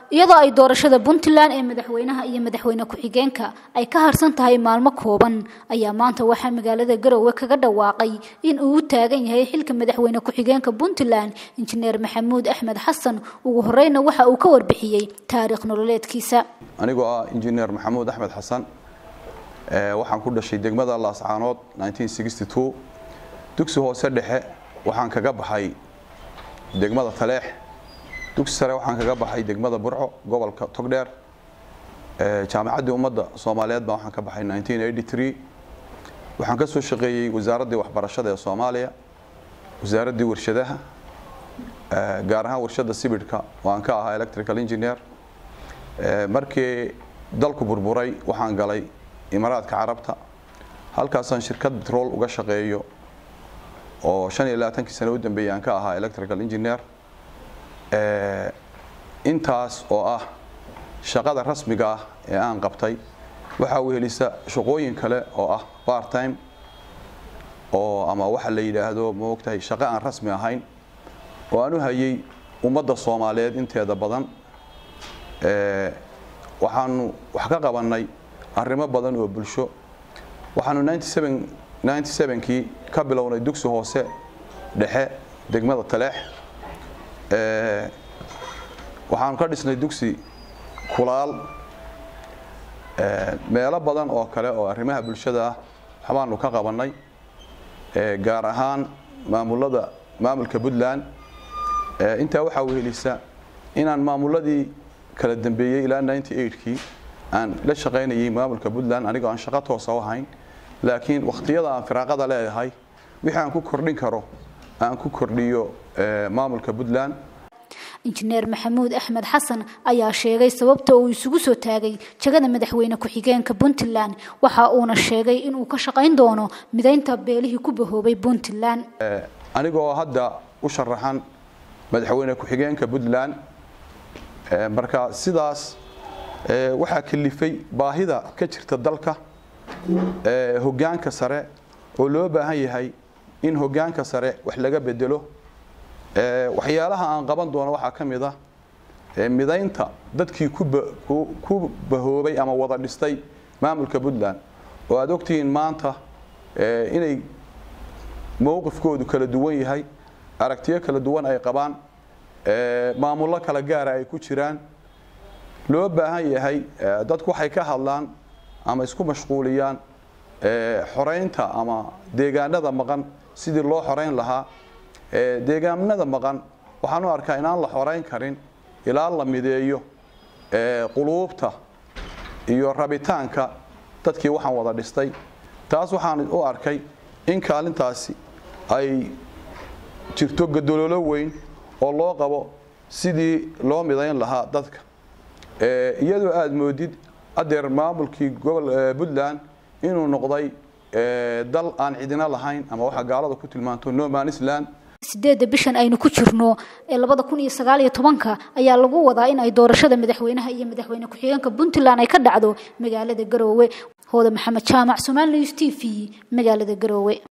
iyadoo ay doorashada puntland ee madaxweynaha iyo madaxweyne ku-xigeenka ay ka harsan tahay maalmo kooban ayaa maanta waxaa magaalada garowe kaga dhawaaqay in uu u taagan yahay xilka madaxweyne ku-xigeenka puntland injineer maxamuud axmed xasan ugu horeyna waxa uu ka warbixiyey taariikh nololeedkiisa anigoo ah injineer maxamuud axmed xasan waxaan ku dhashay degmada laascaanood dugsi hoose dhexe waxaan kaga baxay degmada taleex dugsi sare waxaan kaga baxay degmada burco gobolka togdheer jaamacaddii ummadda soomaaliyeed baa waxaan ka baxay waxaan ka soo shaqeeyey wasaaraddii waxbarashada ee soomaaliya wasaaraddii warshadaha gaar ahaan warshadda sibidhka oo aan ka ahaa electrical engineer markii dalku burburay waxaan galay imaaraadka carabta halkaasaan shirkad betrol uga shaqeeyo oo shan iyo labaatankii sano u dambeeyey aan ka ahaa electrical engineer intaas oo ah shaqada rasmiga ah ee aan qabtay waxaa wehelisa shaqooyin kale oo ah part time oo ama waxa la yidhaahdo ma ogtahay shaqo aan rasmi ahayn oo aan u hayay ummadda soomaaliyeed inteeda badan waxaanu wax ka qabannay arrimo badan oo bulsho waxaanu kii ka bilownay dugsi hoose dhexe degmada taleex waxaanu ka dhisnay dugsi kulaal meelo badan oo kale oo arrimaha bulshada ah waxbaanu ka qabannay gaar ahaan maamulada maamulka puntland intaa waxaa wehelisa inaan maamuladii kala dambeeyey ilaa kii aan la shaqaynayay maamulka puntland anigoo aan shaqo toosa u ahayn laakiin wakhtiyada aan firaaqada leedahay wixii aan ku kordhin karo aan ku kordhiyo maamulka puntland injineer maxamuud axmed xasan ayaa sheegay sababta uu isugu soo taagay jagada madaxweyne ku-xigeenka puntland waxa uuna sheegay inuu ka shaqayn doono midaynta beelihii ku bahoobay puntland anigoo hadda u sharaxan madaxweyne ku-xigeenka puntland marka sidaas waxaa kalifay baahida ka jirta dalka hogaanka sare oo loo baahan yahay in hogaanka sare wax laga bedelo waxyaalaha aan qaban doono waxaa ka mid ah midaynta dadkii ku bahoobay ama wada dhistay maamulka puntland oo aad ogtihiin maanta inay mowqifkoodu kala duwan yahay aragtiyo kala duwan ay qabaan maamullo kala gaara ay ku jiraan loo baahan yahay dadku waxay ka hadlaan ama isku mashquuliyaan xoraynta ama deegaanada maqan sidii loo xorayn lahaa deegaanada maqan waxaan u arkaa inaan la xorayn karin ilaa la mideeyo quluubta iyo rabitaanka dadkii waxaan wada dhistay taas waxaan u arkay in kaalintaasi ay jirto gadololo weyn oo loo qabo sidii loo midayn lahaa dadka iyadoo aada moodid adeer maamulkii gobol puntland inuu noqday dal aan cidina lahayn ama waxa gaalada ku tilmaanto nomanisland sideedda bishan aynu ku jirno ee labada kun iyo sagaal iyo tobanka ayaa lagu wadaa in ay doorashada madaxweynaha iyo madaxweyne ku-xigeenka puntland ay ka dhacdo magaalada garoowe hooda maxamed jaamac somaali news t v magaalada garoowe